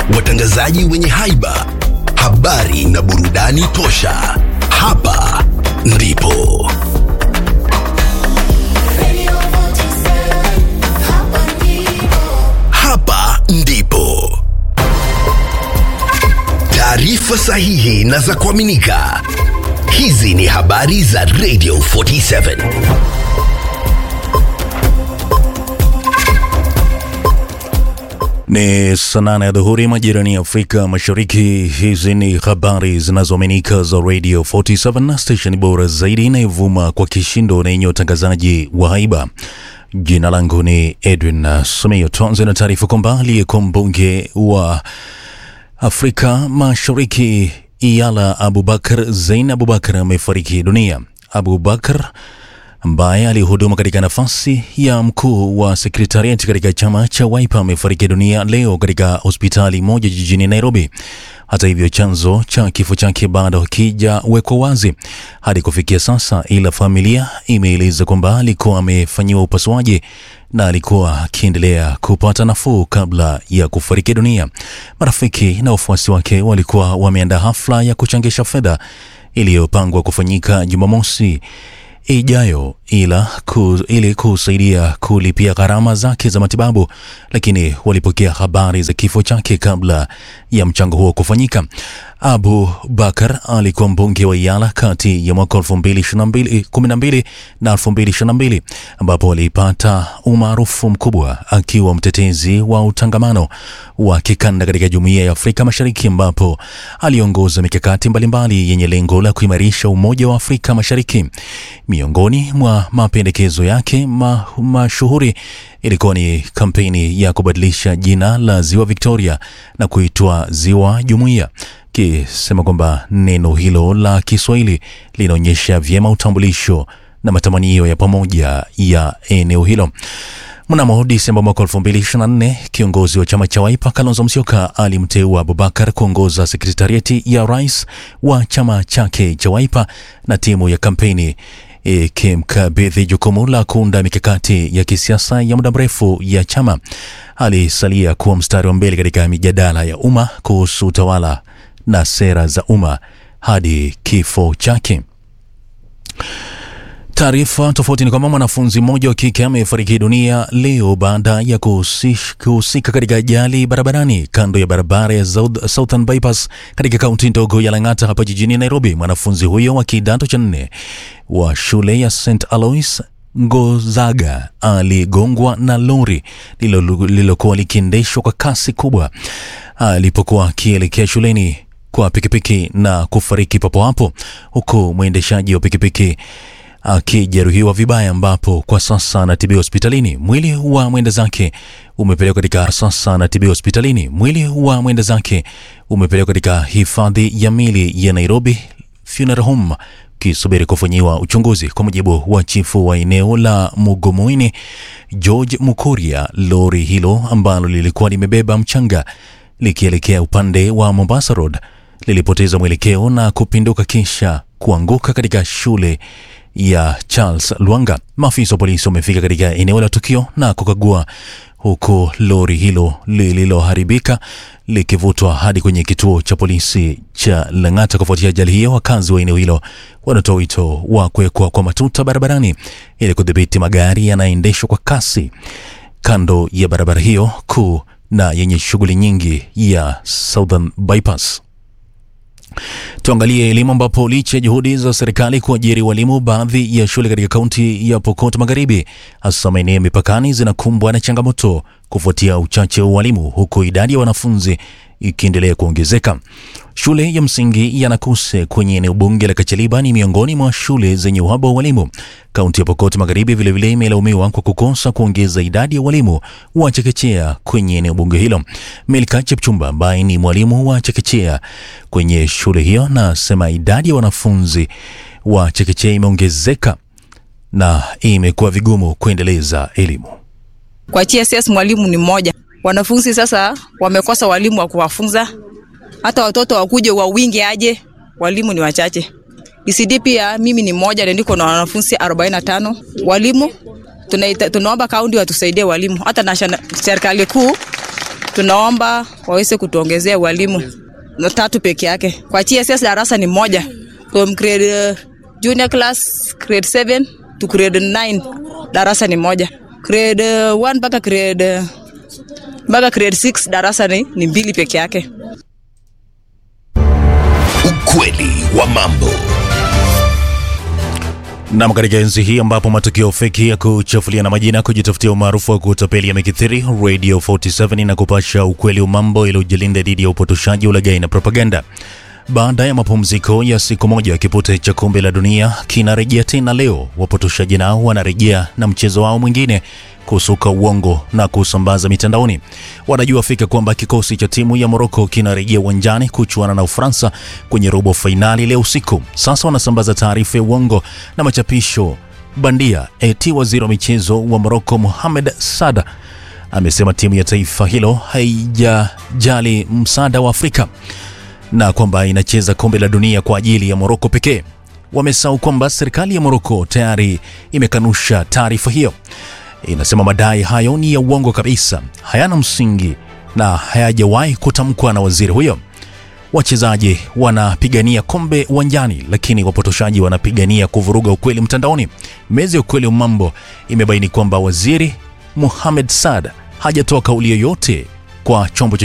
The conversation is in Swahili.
watangazaji wenye haiba, habari na burudani tosha. Hapa ndipo hapa ndipo taarifa sahihi na za kuaminika. Hizi ni habari za Radio 47. Ni saa nane ya dhuhuri majirani ya Afrika Mashariki. Hizi ni habari zinazoaminika za Radio 47, station bora zaidi inayovuma kwa kishindo na yenye utangazaji wa haiba. Jina langu ni Edwin Sumeyo. Tuanze na taarifa kwamba aliyekuwa mbunge wa Afrika Mashariki Iyala Abubakar Zein Abubakar amefariki dunia. Abubakar ambaye alihudumu katika nafasi ya mkuu wa sekretariati katika chama cha Wiper amefariki dunia leo katika hospitali moja jijini Nairobi. Hata hivyo, chanzo cha kifo chake bado hakijawekwa wazi hadi kufikia sasa, ila familia imeeleza kwamba alikuwa amefanyiwa upasuaji na alikuwa akiendelea kupata nafuu kabla ya kufariki dunia. Marafiki na wafuasi wake walikuwa wameandaa hafla ya kuchangisha fedha iliyopangwa kufanyika Jumamosi ijayo ila ku, ili kusaidia kulipia gharama zake za matibabu, lakini walipokea habari za kifo chake kabla ya mchango huo kufanyika. Abu Bakar alikuwa mbunge wa Iyala kati ya mwaka 2012 na 2022 ambapo alipata umaarufu mkubwa akiwa mtetezi wa utangamano wa kikanda katika jumuiya ya Afrika Mashariki ambapo aliongoza mikakati mbalimbali yenye lengo la kuimarisha umoja wa Afrika Mashariki. Miongoni mwa mapendekezo yake ma, mashuhuri ilikuwa ni kampeni ya kubadilisha jina la Ziwa Victoria na kuitwa Ziwa Jumuiya kisema kwamba neno hilo la Kiswahili linaonyesha vyema utambulisho na matamanio ya pamoja ya eneo hilo. Mnamo Disemba mwaka 2024 kiongozi wa chama cha Wiper Kalonzo Musyoka alimteua Abubakar kuongoza sekretariati ya rais wa chama chake cha Wiper na timu ya kampeni ikimkabidhi jukumu la kuunda mikakati ya kisiasa ya muda mrefu ya chama. Alisalia kuwa mstari wa mbele katika mijadala ya umma kuhusu utawala na sera za umma hadi kifo chake. Taarifa tofauti ni kwamba mwanafunzi mmoja wa kike amefariki dunia leo baada ya kuhusika katika ajali barabarani kando ya barabara ya Southern Bypass katika kaunti ndogo ya Lang'ata hapa jijini Nairobi. Mwanafunzi huyo wa kidato cha nne wa shule ya St Alois Ngozaga aligongwa na lori lililokuwa likiendeshwa kwa kasi kubwa alipokuwa akielekea shuleni kwa pikipiki na kufariki papo hapo, huku mwendeshaji wa pikipiki akijeruhiwa vibaya, ambapo kwa sasa anatibiwa hospitalini. Mwili wa mwenda zake umepelekwa katika sasa anatibiwa hospitalini. Mwili wa mwenda zake umepelekwa katika hifadhi ya mili ya Nairobi Funeral Home kisubiri kufanyiwa uchunguzi. Kwa mujibu wa chifu wa eneo la Mugomoini George Mukuria, lori hilo ambalo lilikuwa limebeba mchanga likielekea upande wa Mombasa Road lilipoteza mwelekeo na kupinduka kisha kuanguka katika shule ya Charles Lwanga. Maafisa wa polisi wamefika katika eneo la tukio na kukagua, huku lori hilo lililoharibika likivutwa hadi kwenye kituo cha polisi cha Lang'ata. Kufuatia ajali hiyo, wakazi wa eneo hilo wanatoa wito wa kuwekwa kwa matuta barabarani ili kudhibiti magari yanayoendeshwa kwa kasi kando ya barabara hiyo kuu na yenye shughuli nyingi ya Southern Bypass. Tuangalie elimu ambapo licha ya juhudi za serikali kuajiri walimu, baadhi ya shule katika kaunti ya Pokot Magharibi, hasa maeneo ya mipakani, zinakumbwa na changamoto kufuatia uchache wa walimu, huku idadi ya wanafunzi ikiendelea kuongezeka. Shule ya msingi ya Nakuse kwenye eneo bunge la Kacheliba ni miongoni mwa shule zenye uhaba wa walimu. Kaunti ya Pokot Magharibi vilevile imelaumiwa kwa kukosa kuongeza idadi ya walimu wa chekechea kwenye eneo bunge hilo. Milka Chepchumba ambaye ni mwalimu wa chekechea kwenye shule hiyo nasema idadi ya wanafunzi wa chekechea imeongezeka na imekuwa vigumu kuendeleza elimu. Kwa TSS mwalimu ni mmoja, wanafunzi sasa wamekosa walimu wa kuwafunza, hata watoto wakuje wa wingi aje, walimu ni wachache. ECD pia mimi ni mmoja na niko na wanafunzi 45 walimu. Tunaita, tunaomba kaunti watusaidie walimu, hata na serikali kuu tunaomba waweze kutuongezea walimu na tatu peke yake. Kwa TSS darasa ni moja from grade uh, junior class grade 7 to grade 9 darasa ni moja. Grade 1 mpaka grade mpaka grade 6 darasa ni, ni mbili peke yake. Ukweli wa mambo. Nam, katika enzi hii ambapo matukio feki ya kuchafulia na majina kujitafutia umaarufu wa kutapeli yamekithiri, Radio 47 na kupasha ukweli wa mambo ili ujilinda dhidi ya upotoshaji, ulaghai na propaganda. Baada ya mapumziko ya siku moja, kipute cha kombe la dunia kinarejea tena leo. Wapotoshaji nao wanarejea na mchezo wao mwingine, kusuka uongo na kusambaza mitandaoni. Wanajua fika kwamba kikosi cha timu ya Moroko kinarejea uwanjani kuchuana na Ufaransa kwenye robo fainali leo usiku. Sasa wanasambaza taarifa ya uongo na machapisho bandia eti waziri wa michezo wa Moroko Mohamed Sada amesema timu ya taifa hilo haijajali msaada wa Afrika na kwamba inacheza kombe la dunia kwa ajili ya Moroko pekee. Wamesahau kwamba serikali ya Moroko tayari imekanusha taarifa hiyo. Inasema madai hayo ni ya uongo kabisa, hayana msingi na hayajawahi kutamkwa na waziri huyo. Wachezaji wanapigania kombe uwanjani, lakini wapotoshaji wanapigania kuvuruga ukweli mtandaoni. Meza ya ukweli wa mambo imebaini kwamba waziri Mohamed Saad hajatoa kauli yoyote kwa chombo